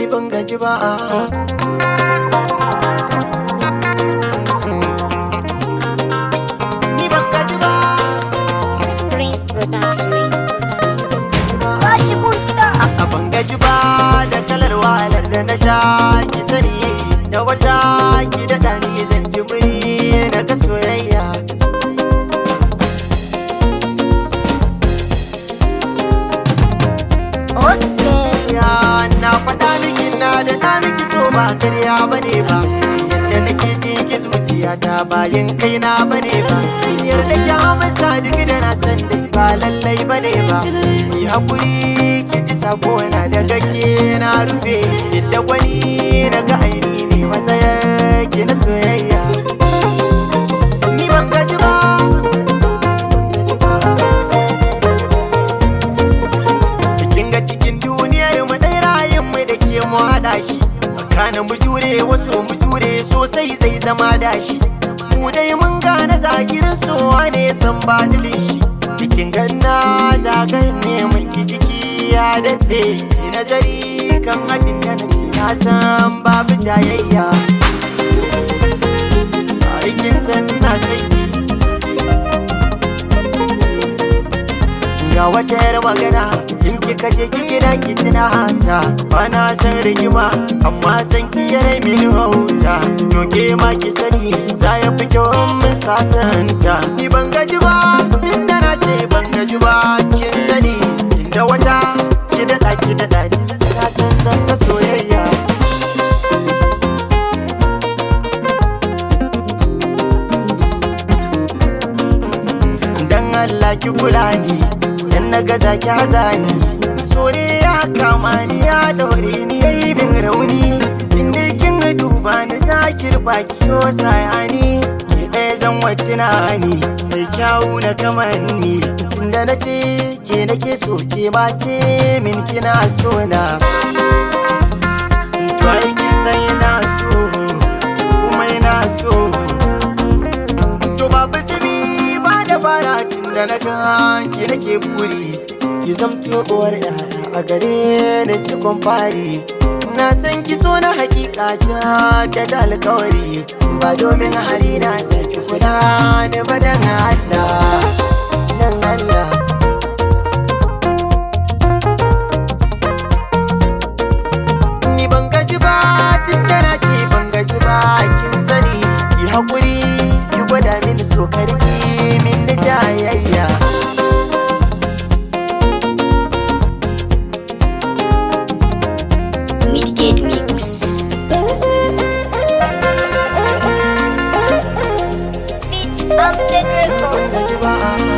ni ban gaji ba ni ban gaji ba Prince Production. Bashi mun kiɗa. a ban gaji ba da kalar wahalar da na sha ki sani da wata ki da ɗani zan ji muri na ga soyayya Okay. ya na faɗa miki na da na miki so ba karya bane ba yadda nake ji ki zuciya ta bayan kaina bane ba yarda ki amsa duk da na san dai ba lallai bane ba ki hakuri ki ji sako na da gake na rufe yadda gwani na ga aini ne matsayar ki na soyayya ni ban gaji ba Kin ga cikin duniyar mu dai rayun mu da ke mu haɗa shi Kana mu jure wasu mu jure sosai zai zama dashi Mu dai mun gane zagirin sowa ne san badilin shi Cikin ganna zagayen ne mun ki ciki ya daɗe Ki nazari kan abin da na ce na san babu jayayya Aikin san na sanki ga wata yar magana in kika je ki gida ki tuna hanta bana san rigima amma san ki yarai mini wauta to ke ma ki sani za ya fi kyau in mun sasanta ni ban gaji ba inda na ce ban gaji ba kin sani inda wata ki daɗa ki daɗa ni na san zan ga soyayya dan Allah ki kula ni dan na gaza ki hazani so ne ya kama ni ya daure ni yayi bin rauni inda kin duba ni za ki rufa ki yo sayani ki ɗaya zan wacce na ni mai kyawu na kamanni tunda na ce ke nake so ke ma ce min kina so na to ai kin san ina so kuma ina so To babu zubi ba da fara tun da na kan ki nake buri Ki zamto uwar yara a gare ni cikon fari Na san ki so na hakika ta da alkawari Ba domin hali na saki kula da badan Allah Dan Allah Ni ban gaji ba tun da na ce ban gaji ba kin sani ki haƙuri ki gwada mini so karki min da jayayya Midgate Mix. Beat up the record. gaji ba